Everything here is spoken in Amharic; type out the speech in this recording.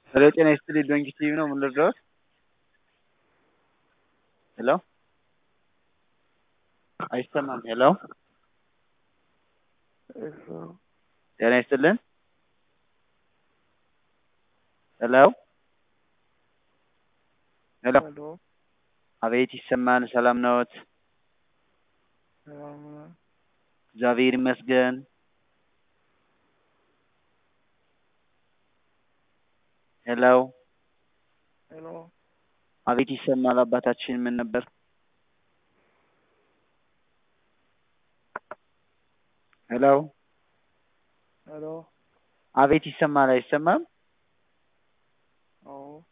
ሄሎ ጤና ይስጥልኝ ዶንኪ ቲቪ ነው። ምን ልርዳዎት? ሄሎ አይሰማም። ሄሎ ጤና ይስጥልን። ሄሎ ሄሎ ሄሎ አቤት ይሰማል። ሰላም ነዎት? ሰላም ነው። እግዚአብሔር ይመስገን። ሄሎ ሄሎ አቤት ይሰማል። አባታችን ምን ነበር? ሄሎ ሄሎ አቤት ይሰማል። አይሰማም? አዎ